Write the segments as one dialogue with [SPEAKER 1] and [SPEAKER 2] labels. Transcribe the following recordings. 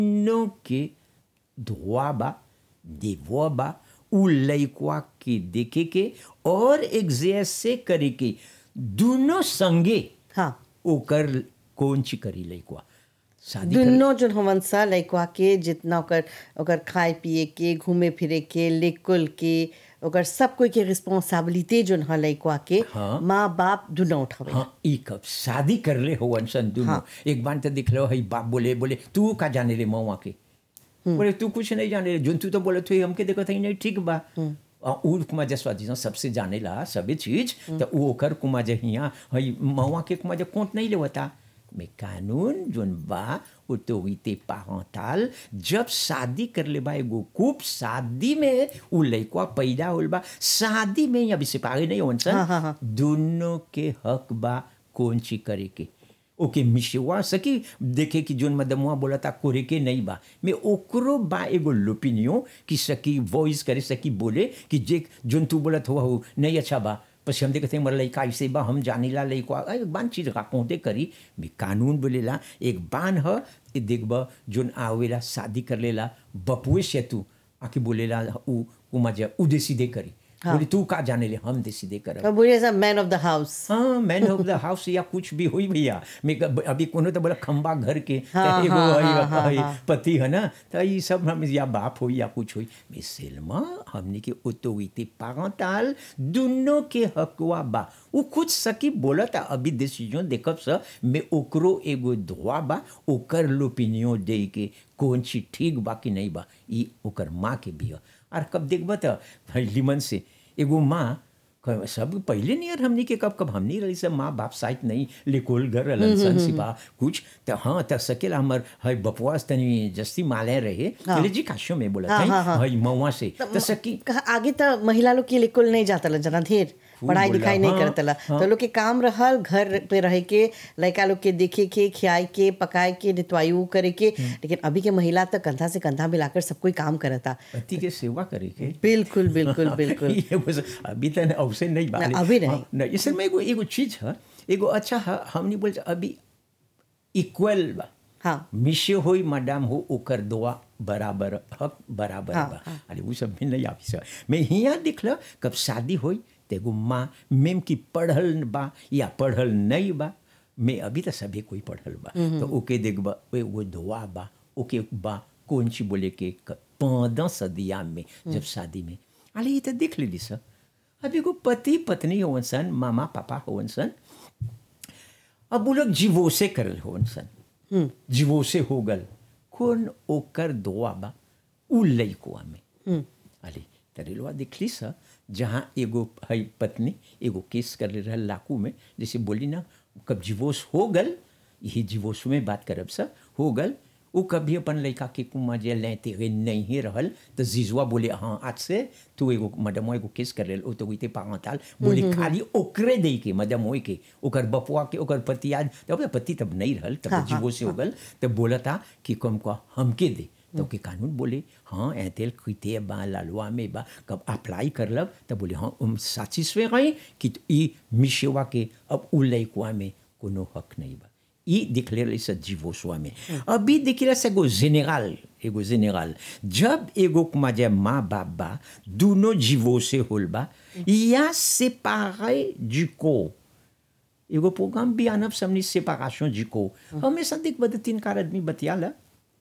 [SPEAKER 1] नो के धोआ बा देवो बा उ लइकवा के देखे के और एग्जैसे करे के दोनों संगे
[SPEAKER 2] हाँ
[SPEAKER 1] ओकर कौन ची करी लइकवा शादी कर
[SPEAKER 2] दुनो जोन हमन सा लइकवा के जितना ओकर ओकर खाए पिए के घूमे फिरे के लेकुल के ओकर सब कोई के रिस्पांसिबिलिटी जोन ह लइकवा के
[SPEAKER 1] हाँ।
[SPEAKER 2] माँ बाप दुनो उठावे
[SPEAKER 1] हाँ ई कब शादी कर ले हो अनसन दोनों
[SPEAKER 2] हाँ।
[SPEAKER 1] एक बार तो दिख लो है बाप बोले बोले तू का जाने ले मऊआ के बोले तू कुछ नहीं जाने ले जोन तू तो बोले तू हमके देखो था नहीं ठीक बा आ उ कुमा जसवा जी सबसे जाने ला सभी चीज तो उ ओकर कुमा जे हिया हई मऊआ के कुमा जे कोंट नहीं लेवता में कानून जोन बा ऑटोरिटी पारंटाल जब शादी कर ले बा एगो खूब शादी में उ लइकवा पैदा होल बा शादी में अभी सिपाही नहीं होन सन
[SPEAKER 2] हाँ, हाँ, हाँ।
[SPEAKER 1] दोनों के हक बा कौन ची करे के ओके मिशवा सकी देखे कि जोन मदमुआ बोला था कोरे के नहीं बा मैं ओकरो बा एगो लोपिनियो कि सकी वॉइस करे सकी बोले कि जे जोन तू बोलत हुआ हो नहीं अच्छा बा पसी हम देखते मर लइका ऐसे बा हम जानीला लइका एक बान चीज का कोते करी भी कानून बोलेला एक बान ह ए देखब जोन आवेला शादी कर लेला बपुए से तू आके बोलेला उ उमा जे उ दे सीधे करी बोले तू का जाने ले हम दे सीधे करब
[SPEAKER 2] और बोलिए सब मैन ऑफ द हाउस
[SPEAKER 1] हाँ मैन ऑफ द हाउस या कुछ भी हुई भैया मैं क- अभी कोनो तो बोला खंबा घर के त
[SPEAKER 2] हाँ,
[SPEAKER 1] एगो
[SPEAKER 2] हाँ,
[SPEAKER 1] हई-
[SPEAKER 2] हाँ, हाँ,
[SPEAKER 1] हई
[SPEAKER 2] हाँ।
[SPEAKER 1] पति है ना तो ये सब हम या बाप हो या कुछ हुई मैं सेलमा हमने के ऑटोरिटी पारंटाल दोनों के हकवा बा उ कुछ सकी बोला था अभी डिसीजन देखब स मैं ओकरो एगो धोआ बा ओकर लोपिनियो दे के कौन चीज ठीक बा कि नहीं बा ई ओकर माँ के भी ह और कब देखब त भाई लिमन से एगो माँ क- सब पहले नियर हमनी के कब कब हमनी रही सब माँ बाप साइट नहीं लेकोल घर रहलन सन सिपा कुछ त हाँ त सकेला हमर हई बपवास तनी जस्ती माले रहे
[SPEAKER 2] हाँ।
[SPEAKER 1] हाँ। जी काशो में बोला
[SPEAKER 2] हाँ, हाँ, हाँ।
[SPEAKER 1] हई मऊआ से त सकी
[SPEAKER 2] कहा आगे तो महिला लोग के लिए कुल नहीं जाता जना ढेर
[SPEAKER 1] खूब
[SPEAKER 2] पढ़ाई
[SPEAKER 1] बोला,
[SPEAKER 2] लिखाई नहीं
[SPEAKER 1] हाँ,
[SPEAKER 2] करतला
[SPEAKER 1] हाँ।
[SPEAKER 2] तो लोग के काम रहल घर पे रह के लड़का लोग के देखे के खियाए के पकाए के नितवायु करे के लेकिन अभी के महिला तो कंधा से कंधा मिलाकर सब कोई काम करता
[SPEAKER 1] पति के सेवा करे के
[SPEAKER 2] बिल्कुल बिल्कुल बिल्कुल
[SPEAKER 1] ये बस अभी तक अवसर नहीं बा
[SPEAKER 2] ना, अभी नहीं।
[SPEAKER 1] हाँ, नहीं इसे में एगो एगो चीज है एगो अच्छा है हमनी बोल अभी इक्वल बा
[SPEAKER 2] हाँ
[SPEAKER 1] मिशे होई मैडम हो ओकर दुआ बराबर हक बराबर
[SPEAKER 2] हाँ,
[SPEAKER 1] बा अरे वो सब में नहीं आवी सर मैं हिया दिखल कब शादी होई तेगो माँ मेम की पढ़ल बा या पढ़ल नहीं बा मैं अभी तो सभी कोई पढ़ल बा तो ओके देखबा वे वो दुआ बा ओके बा कौन सी बोले के पंद्रह सदिया में जब शादी में अरे ये तो देख लीली सर अभी को पति पत्नी होवन सन मामा पापा होवन सन अब वो लोग जीवो से करल होवन सन जीवो से हो गल कौन ओकर दुआ बा उ लइकुआ में अरे तरेलवा देखली सा जहाँ एगो हई पत्नी एगो केस कर ले रहल लाकू में जैसे बोली ना कब जीवोस हो गल यही जीवोस में बात करब सा हो गल वो कभी अपन लड़का के कुमा जे लेते हुए नहीं रहल तो जीजुआ बोले हाँ आज से तू एगो मदम एगो केस कर ले ओ तो गईते पागताल बोले खाली ओकरे दे के मदम होई के ओकर बपुआ के ओकर पति आज तब पति तब नहीं रहल तब जीवो से हो गल तब बोला था कि कम को हमके दे तो के कानून बोले हाँ ऐतेल खीते बा लालवा में बा कब अप्लाई करलब तब बोले हाँ हम साचिस्वे गए कि ई मिशेवा के अब उ लइकवा में कोनो हक नहीं बा ई दिखले रही से जीवोसवा में अभी दिखले से एगो जेनेरल एगो जेनेरल जब एगो कुमा जे माँ बाप बा दोनों जीवो से होल बा या séparé du corps एगो प्रोग्राम भी आनब समनी सेपारेशन जी को हमेशा देख बद तीन कार आदमी बतियाला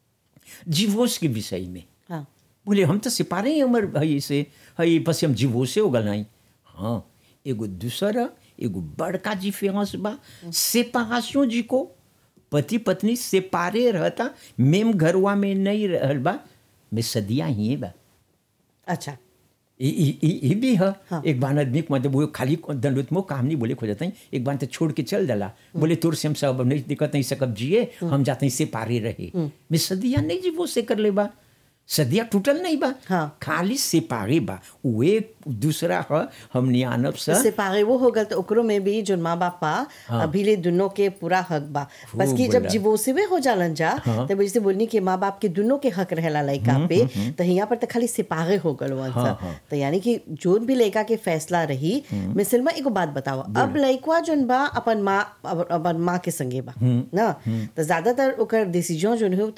[SPEAKER 1] डिवोर्स के विषय में
[SPEAKER 2] हाँ
[SPEAKER 1] बोले हम तो सिपारे ही हमर हई से हई पसी हम डिवोर्स हो गल नहीं हाँ एगो दूसरा एगो बड़का डिफरेंस बा सेपारेशन जी को पति पत्नी सेपारे रहता मेम घरवा में नहीं रहल बा में सदिया ही बा
[SPEAKER 2] अच्छा
[SPEAKER 1] ई ई- ई ई भी है
[SPEAKER 2] हाँ।
[SPEAKER 1] एक बार आदमी को मतलब वो खाली दंडुत में काम नहीं बोले खो जाता है एक बार तो छोड़ के चल डाला बोले तोर से हम सब अब नहीं दिक्कत नहीं सकब जिए हम जाते हैं से पारे रहे मैं सदिया नहीं जी वो से कर ले बा सदिया टूटल नहीं बा
[SPEAKER 2] हाँ।
[SPEAKER 1] खाली से पारे बा वो एक दूसरा है हमने आनब सा
[SPEAKER 2] से पागे वो हो गल तो ओकरो में भी जो माँ बाप बा अभी ले दोनों के पूरा हक बा बस कि जब
[SPEAKER 1] बोला।
[SPEAKER 2] डिवोर्स में हो जालन जा
[SPEAKER 1] हाँ।
[SPEAKER 2] तब जैसे बोलनी कि माँ बाप के दोनों के हक रहेला लड़का पे तो यहाँ पर तो खाली सिपाहे हो गल वन
[SPEAKER 1] हाँ,
[SPEAKER 2] सा
[SPEAKER 1] हाँ।
[SPEAKER 2] तो यानी कि जोन भी लड़का के फैसला रही मिसल में एगो बात बताओ अब लड़का जोन बा अपन माँ अपन अपन माँ के संगे बा ना तो ज्यादातर ओकर डिसीजन जोन हो